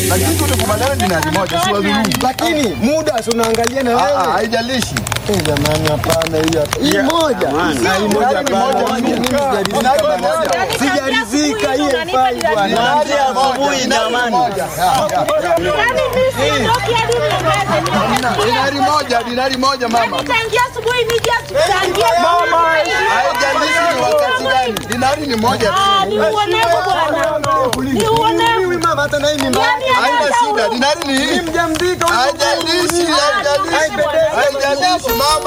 Lakini tulikubaliana dinari moja, si wadhulumu. Lakini muda si unaangalia na Ah, ah, wewe. Haijalishi. Eh, jamani hapana hii hapa. Hii moja. Ah, hii moja Dinari moja, hapana. Mimi sijaridhika dinari bwana. moja. Sijaridhika hii haifai bwana. Dinari asubuhi jamani. Yaani mimi siondoki hadi niongeze. Dinari moja, dinari moja mama. Tangia asubuhi nije tuchangie. Haijalishi ni wakati gani. Dinari ni moja tu. Ah, ni uonevu bwana. Ni uonevu. Mimi mama hata na hii mimba Yaani yake. Haina hata shida. Dinari ni hii. Mjamzito. Haijalishi, haijalishi. Haijalishi mama.